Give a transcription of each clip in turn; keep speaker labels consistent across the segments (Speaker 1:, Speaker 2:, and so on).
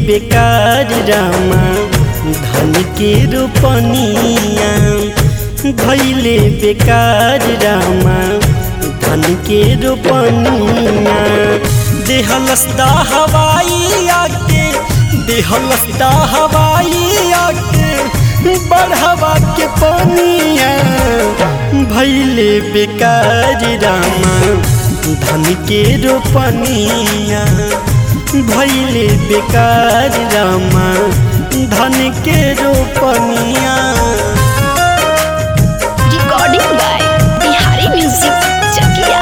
Speaker 1: बेकार रामा धन के रोपनिया भैले बेकार रामा धन के रोपनिया देहलस्ता हवाई आके देहलस्ता हवाई आके बढ़ावा के पनिया भैले बेकार रामा धन के रोपनिया भैले बेकार रामा धन के रोपनिया
Speaker 2: recording by Bihari music Chakia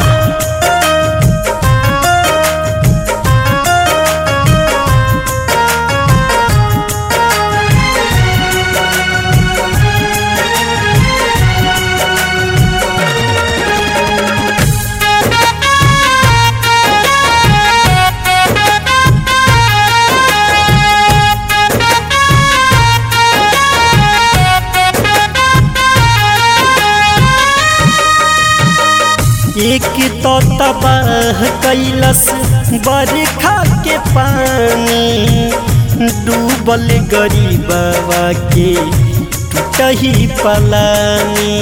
Speaker 1: एक तो तबाह कैलस बरखा के पानी डूबल गरीबवा के टूटही पलानी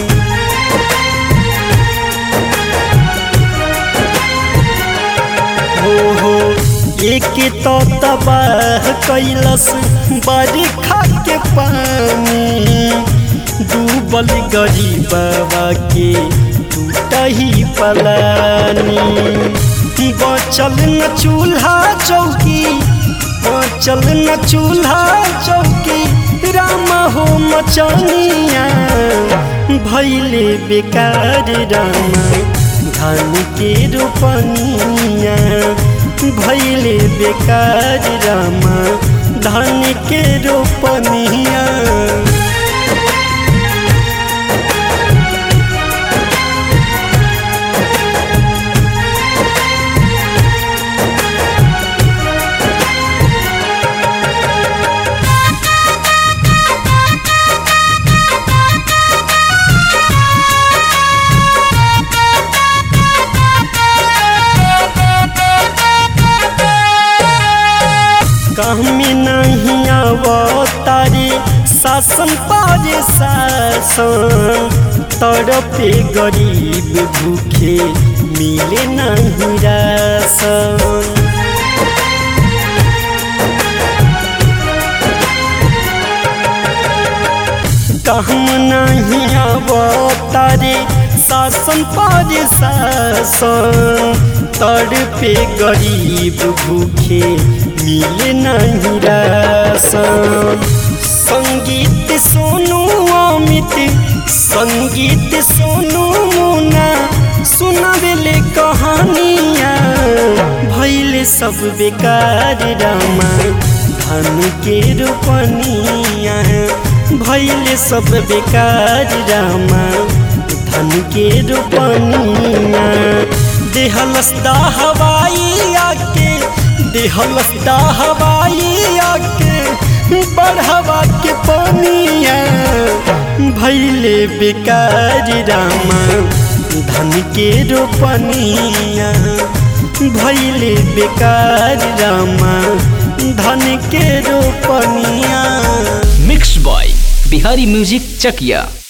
Speaker 1: हो हो एक तो तबाह कैलस बरखा के पानी डूबल गरीबवा के टूटही पलानी बचल न चूल्हा चौकी बचल न चूल्हा चौकी राम हो मचनिया भैले बेकार रामा धान के रोपनिया भैले बेकार रामा धान के रोपनिया कहमी नहीं अवतारी शासन पारे शासन तड़पे गरीब भूखे मिले नहीं राशन कहम नहीं अवतारे शासन पारे शासन तड़पे गरीब भूखे मिले नहीं राशन संगीत सोनू अमित संगीत सोनू मुना सुनावेले कहानिया भैले सब बेकार रामा धन के रोपनिया भैले सब बेकार रामा धन के रोपनिया देहलस्ता हवाई आके देहलस्ता हवाई आके बढ़ावा के पनिया भैले बेकार रामा धन के रोपनिया भैले बेकार रामा धन के रोपनिया
Speaker 3: मिक्स बॉय बिहारी म्यूजिक चकिया